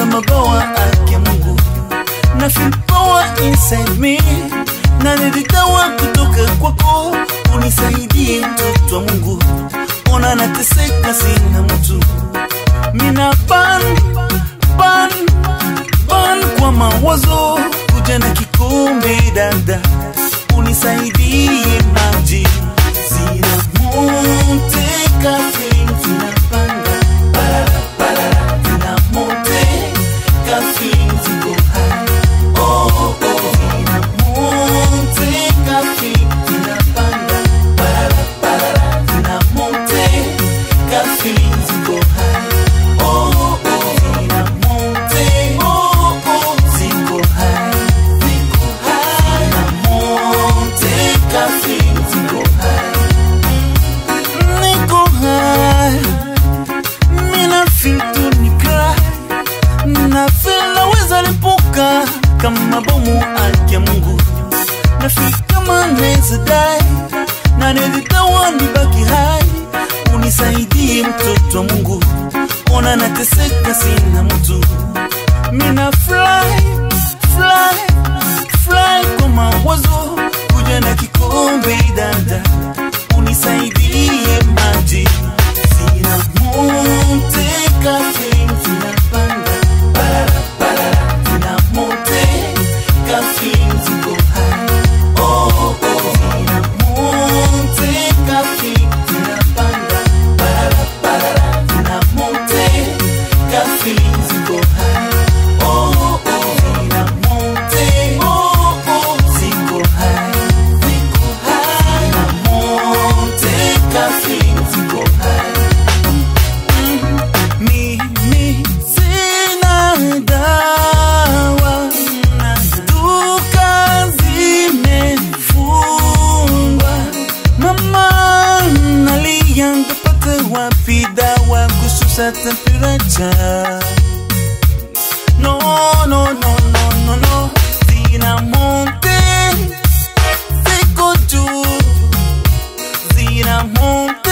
mabawa ake Mungu na feel power inside me na nilitawa kutoka kwako, unisaidie mtoto wa Mungu, ona nateseka, sina mtu mina ban ban ban kwa mawazo, kuja na kikombe dada, unisaidie maji zina monte kafe zinapanda barara barara zina monte kafe ziko high oh oh zina monte kafe zinapanda barara barara zina monte kafe ziko high oh oh zina monte oh oh ziko high ziko high zina monte kafe ziko high niko high mina feel to ni cry na feel naweza lipuka kama bomu ake Mungu na feel kama naweza die na nilitawa nibaki hai unisaidie mtoto wa Mungu ona nateseka sina mtu mina fly fly fly kwa mawazo kuja na kikombe dada unisaidie maji zina monte kafe zinapanda barara barara zina monte kafe ziko high oh oh zina monte kafe zinapanda barara barara zina monte kafe ziko high oh oh zina monte oh oh ziko high ziko high zina monte kafe ziko high mimi sina dawa na duka zimefungwa mama nalia ngapata wapi dawa kushusha temperature no no no no no no zina monte ziko juu zina monte